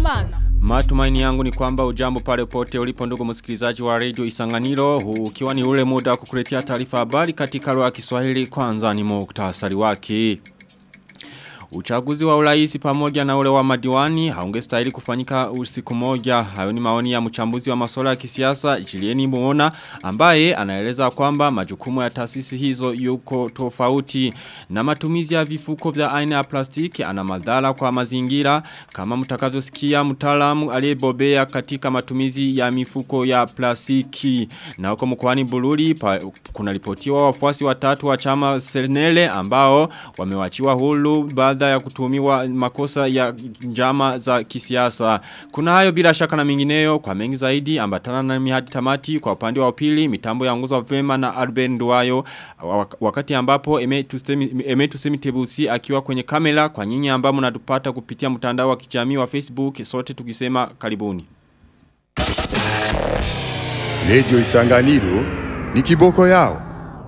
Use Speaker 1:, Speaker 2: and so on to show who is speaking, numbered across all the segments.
Speaker 1: Habyarimana.
Speaker 2: Matumaini yangu ni kwamba ujambo pale pote ulipo ndugu msikilizaji wa radio Isanganiro huu ukiwa ni ule muda wa kukuletea taarifa habari katika lugha ya Kiswahili kwanza ni muktasari wake. Uchaguzi wa uraisi pamoja na ule wa madiwani haungestahili kufanyika usiku moja. Hayo ni maoni ya mchambuzi wa masuala ya kisiasa Julieni Muona ambaye anaeleza kwamba majukumu ya taasisi hizo yuko tofauti na matumizi ya vifuko vya aina ya plastiki ana madhara kwa mazingira kama mtakavyosikia mtaalamu aliyebobea katika matumizi ya mifuko ya plastiki. Na huko mkoani Bururi kuna ripotiwa wafuasi watatu wa chama Senele ambao wamewachiwa huru baada ya kutumiwa makosa ya njama za kisiasa. Kuna hayo bila shaka na mingineyo kwa mengi zaidi ambatana na mihadi tamati kwa upande wa pili mitambo ya nguzo vema na Alben Duayo wakati ambapo Emetu Semitebusi akiwa kwenye kamera kwa nyinyi ambao mnatupata kupitia mtandao wa kijamii wa Facebook sote tukisema karibuni.
Speaker 3: Radio Isanganiro ni kiboko yao.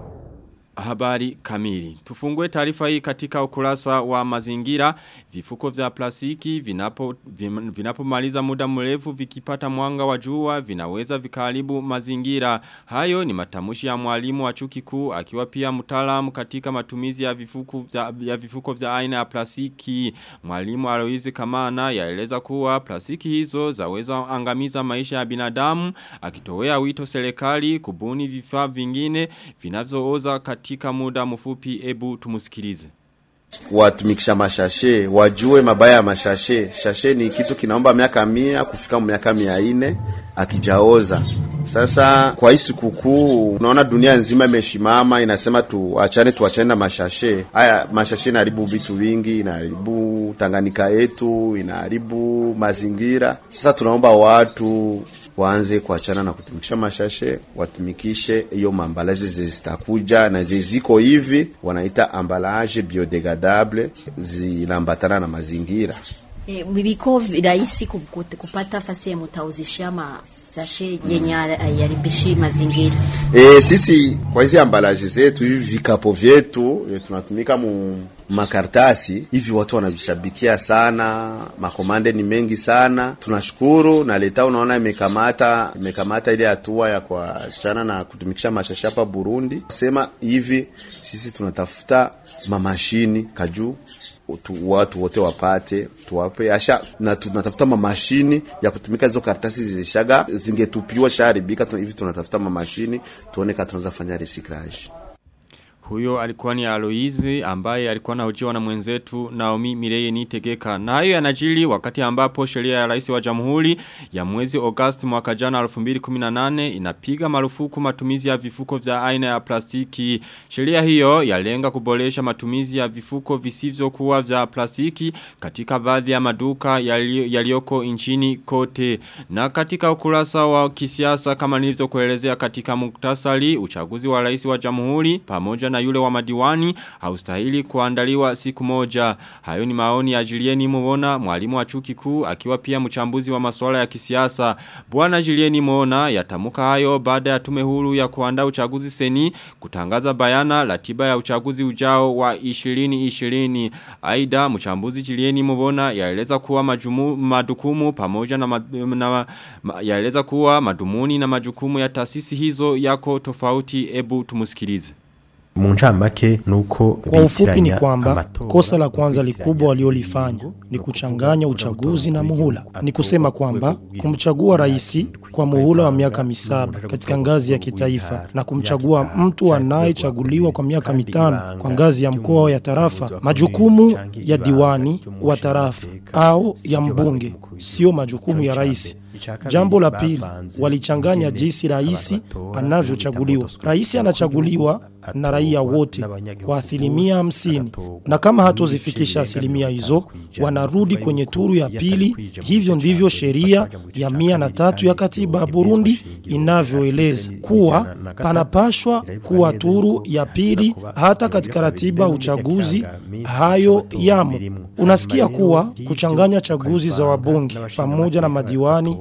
Speaker 2: Habari kamili. Tufungue taarifa hii katika ukurasa wa mazingira. Vifuko vya plastiki vinapo vinapomaliza muda mrefu vikipata mwanga wa jua vinaweza vikaharibu mazingira. Hayo ni matamushi ya mwalimu wa chuki kuu akiwa pia mtaalamu katika matumizi ya vifuko vya, ya vifuko vya aina ya plastiki. Mwalimu Aloizi Kamana yaeleza kuwa plastiki hizo zaweza angamiza maisha ya binadamu akitowea wito serikali kubuni vifaa vingine vinavyooza katika katika muda mfupi ebu tumusikilize
Speaker 4: watumikisha mashashe wajue mabaya ya mashashe shashe ni kitu kinaomba miaka mia kufika miaka mia ine akijaoza sasa kwa hii sikukuu unaona dunia nzima imeshimama inasema tuachane tuachane na mashashe haya mashashe inaharibu vitu vingi inaharibu tanganika yetu inaharibu mazingira sasa tunaomba watu waanze kuachana na kutumikisha mashashe watumikishe hiyo maambalaje zitakuja na ziziko hivi wanaita ambalaje biodegradable zinambatana na mazingira
Speaker 5: E, biko rahisi kupata fasi ya mutauzishia masashe yenye yaribishi mazingira.
Speaker 4: E, sisi kwa hizi ambalaje zetu hivi vikapo vyetu e, tunatumika mu makartasi hivi, watu wanavishabikia sana, makomande ni mengi sana. Tunashukuru na leta, unaona imekamata imekamata ile hatua ya kuachana na kutumikisha mashasha hapa Burundi. Sema hivi sisi tunatafuta mamashini kajuu tu, watu wote wapate tuwape asha na tunatafuta mamashini ya kutumika hizo karatasi zilishaga zingetupiwa shaharibika hivi tunatafuta mamashini tuone kama tunaweza fanya recyclage
Speaker 2: huyo alikuwa ni Aloizi ambaye alikuwa na ujiwa na mwenzetu Naomi Mireye Nitegeka. Na hayo yanajili wakati ambapo sheria ya rais wa jamhuri ya mwezi Agosti mwaka jana 2018 inapiga marufuku matumizi ya vifuko vya aina ya plastiki. Sheria hiyo yalenga kuboresha matumizi ya vifuko visivyokuwa vya plastiki katika baadhi ya maduka yaliyoko nchini kote. Na katika ukurasa wa kisiasa kama nilivyokuelezea katika muktasari uchaguzi wa rais wa jamhuri pamoja na yule wa madiwani haustahili kuandaliwa siku moja. Hayo ni maoni ya Julieni Muona, mwalimu wa chuki kuu akiwa pia mchambuzi wa masuala ya kisiasa. Bwana Julieni Muona yatamuka hayo baada ya tume huru ya kuandaa uchaguzi seni kutangaza bayana ratiba ya uchaguzi ujao wa 2020. Aida mchambuzi Julieni Muona yaeleza kuwa majumu, madukumu pamoja na, mad, na ma, yaeleza kuwa madumuni na majukumu ya taasisi hizo yako tofauti ebu tumusikilize.
Speaker 6: Munchamake nuko
Speaker 7: kwa ufupi ni kwamba kosa la kwanza likubwa waliolifanya ni kuchanganya uchaguzi na muhula. Ni kusema kwamba kumchagua rais kwa muhula wa miaka misaba katika ngazi ya kitaifa na kumchagua mtu anayechaguliwa kwa miaka mitano kwa ngazi ya mkoa ya tarafa, majukumu ya diwani wa tarafa au ya mbunge sio majukumu ya rais. Jambo la pili, walichanganya jinsi rais anavyochaguliwa. Rais anachaguliwa na raia wote kwa asilimia hamsini, na kama hatozifikisha asilimia hizo, wanarudi kwenye turu ya pili. Hivyo ndivyo sheria ya mia na tatu ya katiba ya Burundi inavyoeleza kuwa panapashwa kuwa turu ya pili. Hata katika ratiba uchaguzi hayo yamo. Unasikia kuwa kuchanganya chaguzi za wabunge pamoja na madiwani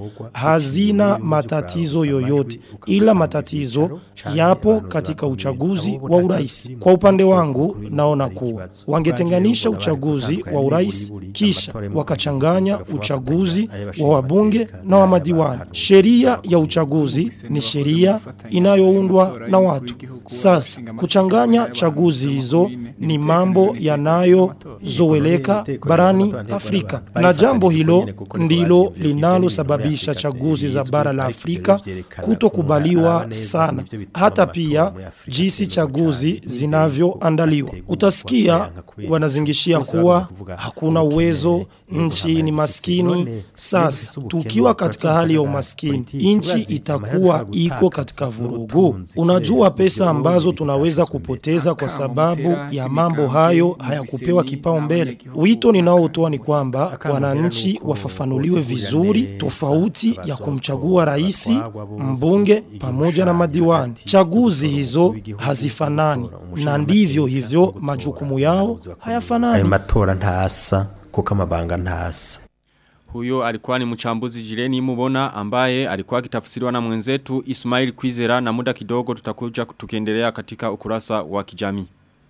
Speaker 7: hazina matatizo yoyote, ila matatizo yapo katika uchaguzi wa urais. Kwa upande wangu, naona kuwa wangetenganisha uchaguzi wa urais kisha wakachanganya uchaguzi wa wabunge na wa madiwani. Sheria ya uchaguzi ni sheria inayoundwa na watu. Sasa kuchanganya chaguzi hizo ni mambo yanayozoeleka barani Afrika, na jambo hilo ndilo linalosababisha chaguzi za bara la Afrika kutokubaliwa sana, hata pia jinsi chaguzi zinavyoandaliwa. Utasikia wanazingishia kuwa hakuna uwezo, nchi ni maskini. Sasa tukiwa katika hali ya umaskini, nchi itakuwa iko katika vurugu. Unajua pesa ambazo tunaweza kupoteza kwa sababu ya mambo hayo hayakupewa kipaumbele. Wito ninaotoa ni kwamba wananchi wafafanuliwe vizuri tofauti ya kumchagua rais, mbunge pamoja na madiwani. Chaguzi hizo hazifanani na ndivyo hivyo majukumu yao
Speaker 6: ayo
Speaker 7: hayafanani.
Speaker 6: matora ntasa kuko amabanga ntasa
Speaker 2: Huyo alikuwa ni mchambuzi jireni mubona ambaye alikuwa akitafsiriwa na mwenzetu Ismail Kwizera na muda kidogo tutakuja tukiendelea katika ukurasa wa kijamii.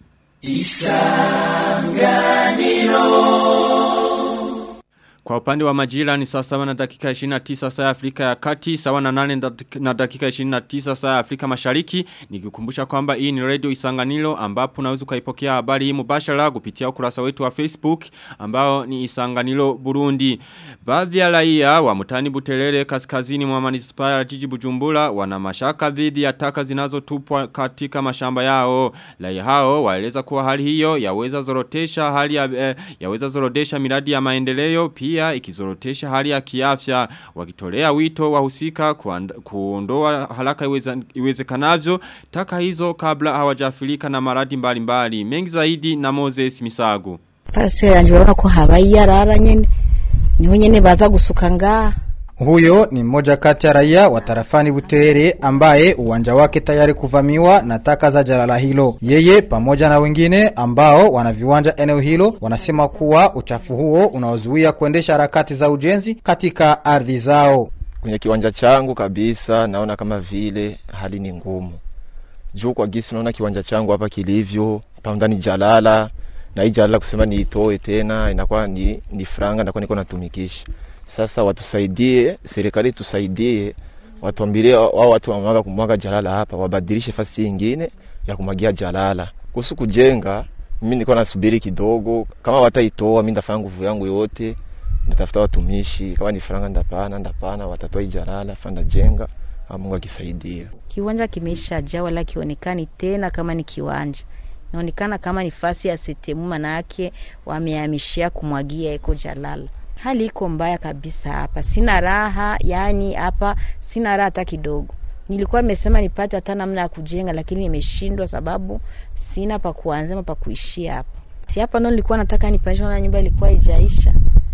Speaker 2: Kwa upande wa majira ni saa sawa na dakika 29 saa ya Afrika ya kati, sawa na nane dak- na dakika 29 saa ya Afrika mashariki. Nikikumbusha kwamba hii ni radio isanganilo ambapo unaweza ukaipokea habari hii mubashara kupitia ukurasa wetu wa Facebook ambao ni isanganilo Burundi. Baadhi ya raia wa mutani butelele kaskazini mwa manispaa ya jiji Bujumbura wana mashaka dhidi ya taka zinazotupwa katika mashamba yao. Raia hao waeleza kuwa hali hiyo yaweza zorotesha hali ya, eh, yaweza zorodesha miradi ya maendeleo pia ikizorotesha hali ya kiafya wakitolea wito wahusika kuand- kuondoa haraka iweza, iwezekanavyo taka hizo kabla hawajafilika na maradi mbalimbali mengi zaidi na Moses Misago
Speaker 1: parasera yanjye urabona ko habaye iyarara nyine niho nyine baza gusuka ngaha
Speaker 8: Huyo ni mmoja kati ya raia wa tarafani Butere ambaye uwanja wake tayari kuvamiwa na taka za jalala hilo. Yeye pamoja na wengine ambao wana viwanja eneo hilo wanasema kuwa uchafu huo unaozuia kuendesha harakati za ujenzi katika ardhi zao.
Speaker 9: kwenye kiwanja changu kabisa naona kama vile hali ni ngumu juu kwa gisi naona kiwanja changu hapa kilivyo paundani jalala na hii jalala kusema niitoe tena inakuwa ni, ni franga nakuwa niko natumikisha sasa watusaidie serikali tusaidie watuambilie wao watu wamwaga kumwaga jalala hapa wabadilishe fasi ingine ya kumwagia jalala kuhusu kujenga mimi niko nasubiri kidogo kama wataitoa mimi ndafanya nguvu yangu yote ndatafuta watumishi kama ni faranga ndapana ndapana watatoa ijalala fanda jenga Mungu akisaidia
Speaker 1: kiwanja kimeisha jaa wala kionekani tena kama ni kiwanja inaonekana kama ni fasi ya setemu manake wamehamishia kumwagia eko jalala hali iko mbaya kabisa hapa sina raha yani hapa sina raha hata kidogo nilikuwa nimesema nipate hata namna ya kujenga lakini nimeshindwa sababu sina pa kuanzia ama pa kuishia hapa si hapa ndo nilikuwa nataka nipanisha na nyumba ilikuwa ijaisha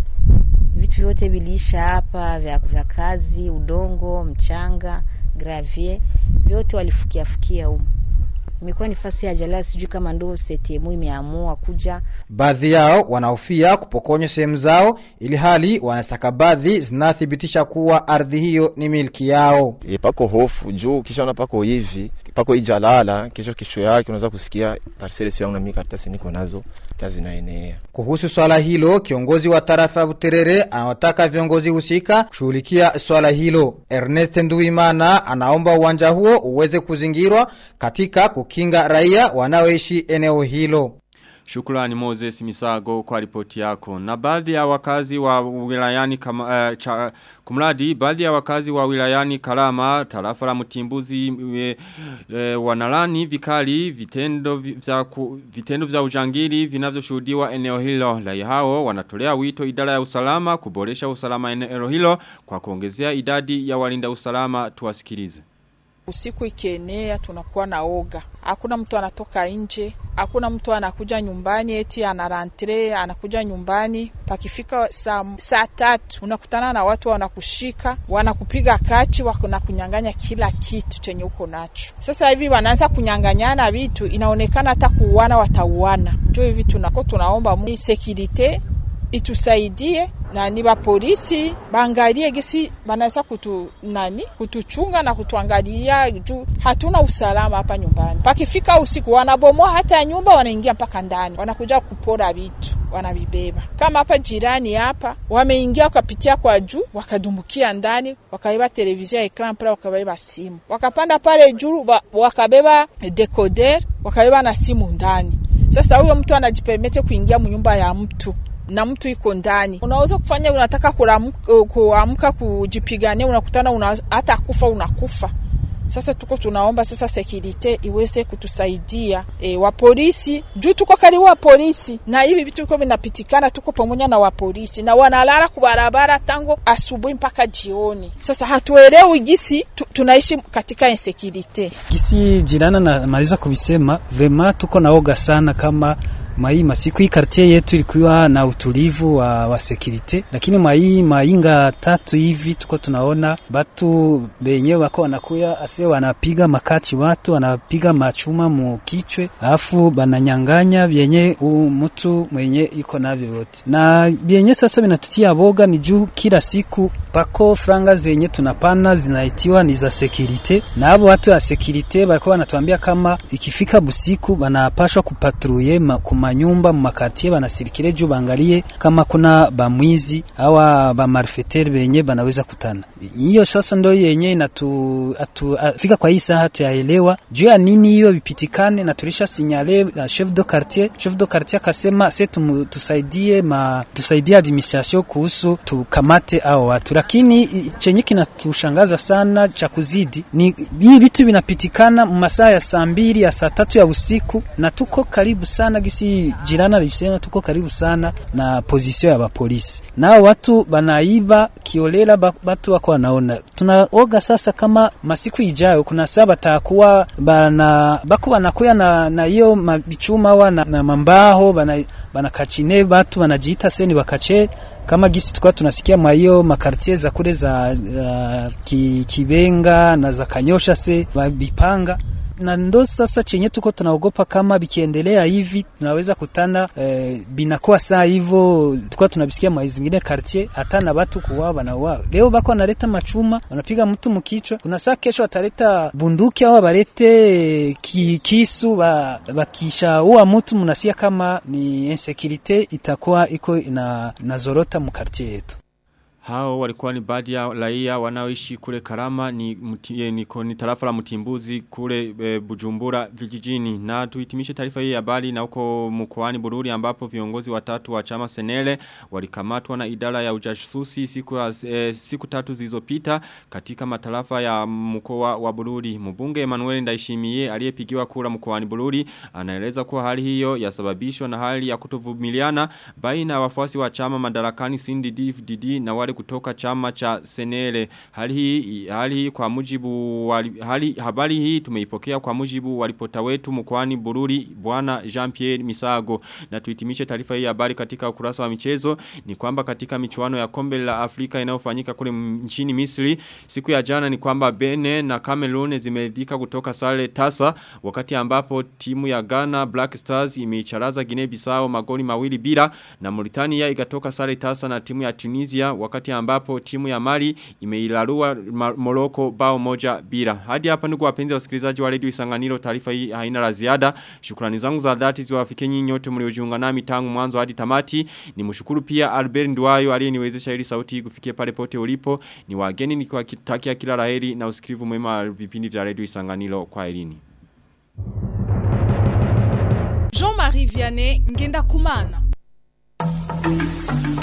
Speaker 1: vitu vyote viliisha hapa vya, vya kazi udongo mchanga gravier vyote walifukia fukia humu imekuwa nafasi ya jalala sijui kama ndo setemu imeamua kuja
Speaker 8: Baadhi yao wanahofia kupokonywa sehemu zao ili hali wanastakabadhi zinathibitisha kuwa ardhi hiyo ni milki yao.
Speaker 9: e, pako hofu juu kishaona pako hivi pako hii jalala kesho kesho yake unaweza kusikia parcele sio yangu na mimi karatasi niko nazo tazinaenea
Speaker 8: Kuhusu swala hilo, kiongozi wa tarafa ya Buterere anawataka viongozi husika kushughulikia swala hilo. Ernest Nduimana anaomba uwanja huo uweze kuzingirwa katika kukinga raia wanaoishi eneo hilo.
Speaker 2: Shukrani Moses Misago kwa ripoti yako. Na baadhi ya wakazi wa wilayani kama, uh, cha, kumradi, baadhi ya wakazi wa wilayani Karama, tarafa la Mutimbuzi e, e, wanalani vikali vitendo vi- vya ku, vitendo vya ujangili vinavyoshuhudiwa eneo hilo. Raia hao wanatolea wito idara ya usalama kuboresha usalama eneo hilo kwa kuongezea idadi ya walinda usalama tuwasikilize.
Speaker 10: Usiku ikienea tunakuwa na oga, hakuna mtu anatoka nje, hakuna mtu anakuja nyumbani eti anarantre anakuja nyumbani. Pakifika saa, saa tatu unakutana na watu wanakushika, wanakupiga kachi, wanakunyang'anya kila kitu chenye uko nacho. Sasa hivi wanaanza kunyang'anyana vitu, inaonekana hata kuuana watauana. Ndio hivi tunako tunaomba mu- sekirite itusaidie nani ba polisi baangalie gisi banaweza kutu nani kutuchunga na kutuangalia juu hatuna usalama hapa nyumbani. Pakifika usiku wanabomoa hata nyumba, wanaingia mpaka ndani, wanakuja kupora vitu wanavibeba. Kama hapa jirani hapa wameingia wakapitia kwa juu, wakadumbukia ndani, wakabeba televizia ekran pale, wakabeba simu, wakapanda pale juu, wakabeba decoder, wakabeba na simu ndani. Sasa huyo mtu anajipermete kuingia mnyumba ya mtu na mtu iko ndani, unaweza kufanya, unataka kuamka kujipigania, unakutana una, hata kufa unakufa. Sasa tuko tunaomba sasa sekirite iweze kutusaidia e, wa polisi juu tuko karibu wa polisi, na hivi vitu viko vinapitikana, tuko pamoja na wa polisi na wanalala kubarabara tangu asubuhi mpaka jioni. Sasa hatuelewi gisi tu, tunaishi katika insekirite.
Speaker 11: Gisi jirana na maliza kubisema, vrema tuko naoga sana kama mai masiku hii kartie yetu ilikuwa na utulivu wa, wa sekirite, lakini mai mainga tatu hivi tuko tunaona batu benye wako wanakuya ase wanapiga makachi watu wanapiga machuma mu kichwe, alafu bananyanganya vyenye mtu mwenye iko navyo yote, na vyenye sasa vinatutia boga ni juu kila siku pako franga zenye tunapana zinaitiwa ni za sekirite, na abo watu ya sekirite walikuwa wanatuambia kama ikifika busiku banapashwa kupatruye manyumba mumakartie banasirikire juu bangalie kama kuna bamwizi awa bamarfetere benye banaweza kutana. Hiyo sasa ndo yenye inatu atu, afika kwa hii saa tuyaelewa juu ya nini hiyo vipitikane, na tulisha sinyale uh, chef de quartier. Chef de quartier akasema se tusaidie ma tusaidie administration kuhusu tukamate hao watu, lakini chenye kinatushangaza sana cha kuzidi ni hii vitu vinapitikana masaa ya saa mbili ya saa tatu ya usiku, na tuko karibu sana gisi jirana alisema tuko karibu sana na position ya bapolisi, nao watu banaiba kiolela, batu wako wanaona. Tunaoga sasa kama masiku ijayo kuna saa batakuwa bana bako banakuya na na hiyo mabichuma wa na, na mambaho bana banakachine batu banajiita seni bakache kama gisi tukwa tunasikia mwa hiyo makartie za kule za uh, ki, Kibenga na za Kanyosha se bipanga na ndo sasa chenye tuko tunaogopa kama bikiendelea hivi tunaweza kutana eh, binakuwa saa hivyo tukua tunabisikia mwa zingine quartier hata na watu kuwao wanauawa. Leo bako wanaleta machuma wanapiga mtu mkichwa, kuna saa kesho wataleta bunduki au balete ki, kisu ba, bakishaua mtu, mnasia kama ni insecurity itakuwa iko ina nazorota mu quartier yetu.
Speaker 2: Hao walikuwa ni baadhi ya raia wanaoishi kule Karama ni, muti, ni, ni tarafa la Mtimbuzi kule e, Bujumbura vijijini. Na tuhitimishe taarifa hii ya habari na huko mkoani Bururi ambapo viongozi watatu wa chama Senele walikamatwa na idara ya ujasusi siku, e, siku tatu zilizopita katika matarafa ya mkoa wa Bururi. Mbunge Emmanuel Ndaishimiye aliyepigiwa kura mkoani Bururi anaeleza kuwa hali hiyo yasababishwa na hali ya kutovumiliana baina ya wafuasi wa chama madarakani CNDD-FDD na wale kutoka chama cha Senele. Hali hii, hali hii kwa mujibu wali, hali, habari hii tumeipokea kwa mujibu walipota wetu mkwani Bururi bwana Jean-Pierre Misago. Na tuitimishe taarifa hii habari katika ukurasa wa michezo ni kwamba katika michuano ya kombe la Afrika inayofanyika kule nchini Misri siku ya jana ni kwamba Benin na Cameroon zimeridhika kutoka sare tasa wakati ambapo timu ya Ghana Black Stars imeicharaza Guinea Bissau magoli mawili bila na Mauritania ikatoka sare tasa na timu ya Tunisia wakati ambapo timu ya Mali imeilarua Morocco bao moja bila. Hadi hapa ndugu wapenzi wasikilizaji wa Radio Isanganiro taarifa hii haina la ziada. Shukrani zangu za dhati ziwafikie nyinyi nyote mliojiunga nami tangu mwanzo hadi tamati. Nimshukuru pia Albert Ndwayo aliyeniwezesha ili sauti kufikia pale pote ulipo. Ni wageni nikiwatakia kila laheri na usikivu mwema vipindi vya Radio Isanganiro kwa elini.
Speaker 12: Jean-Marie Vianney Ngenda Kumana.